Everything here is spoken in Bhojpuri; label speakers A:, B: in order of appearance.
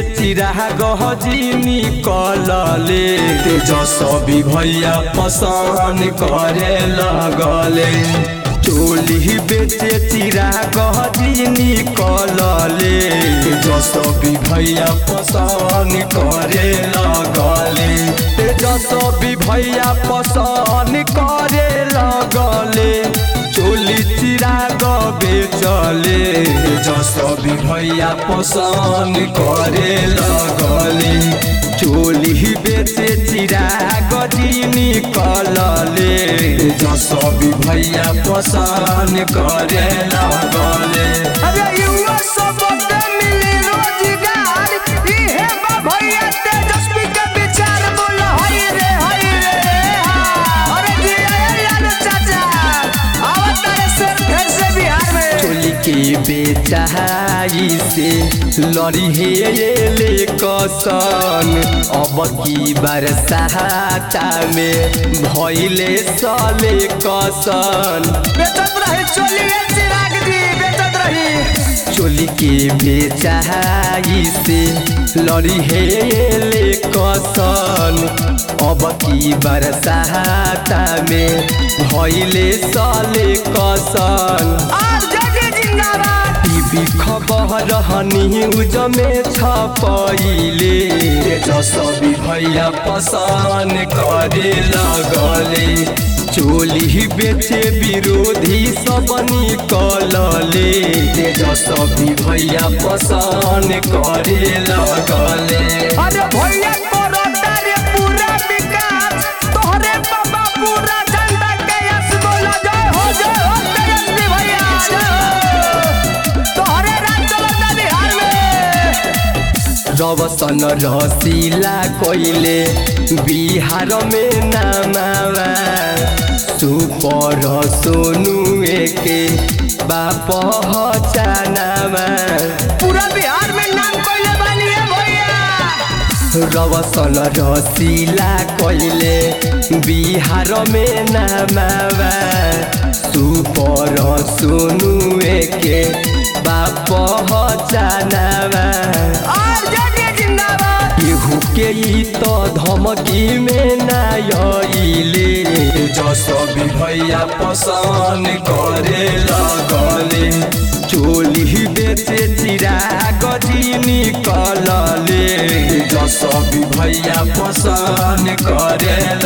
A: चिरा गहजी निकलले तेजस्वी भैया पसंद करे लगले चोली बेचे चिरा गहजी निकलले तेजस्वी भैया पसंद करे लगले तेजस्वी भैया पसंद करे लगले चोली चिरा बेचले तेजस्वी भैया पसंद करे लगले चोली बेचे चिरा गजी निकलले तेजस्वी भैया पसंद करे लगले
B: अरे युवा सबके मिली रोजगार इहे बा भैया तेजस्वी के विचार बोल हई रे हई रे हाँ। अरे जी अरे यार चाचा आवत है से फिर से बिहार में
A: चोली के बेचाई से लड़ी हे ले कसन अब की बरसाता में भइले सले कसन
B: बेचत रही चोलिए चिराग जी बेचत रही
A: चोली के बेचाई से लड़ी हे ले कसन अब की बरसाता में भइले सले कसन
B: और जगी जिंदाबाद
A: टीवी खबर न्यूज में छपैले तेजस्वी भैया पसंद करे लगले चोली बेचे विरोधी सब निकलले तेजस्वी भैया पसंद करे लगले
B: अरे भैया करोता रे पूरा विकास तोहरे बाबा पूरा जनता के यश बोला जय हो जय हो तेजस्वी भैया जय हो तोहरे राज चलता बिहार में
A: रवसन रसीला कोइले बिहार में नामावा सुपर सोनू के बाप हचानावा
B: पूरा बिहार में नाम कोइले बानी है भैया
A: रवसन रसीला कोइले बिहार में नामावा सुपर सोनू के बाप हचानावा
B: और जगी जिंदाबाद
A: केहू के ई तो धमकी में नाइले जसबी भैया पसंद करे लगले चोली बेचे चिरा गजी निकलले जसबी भैया पसंद करे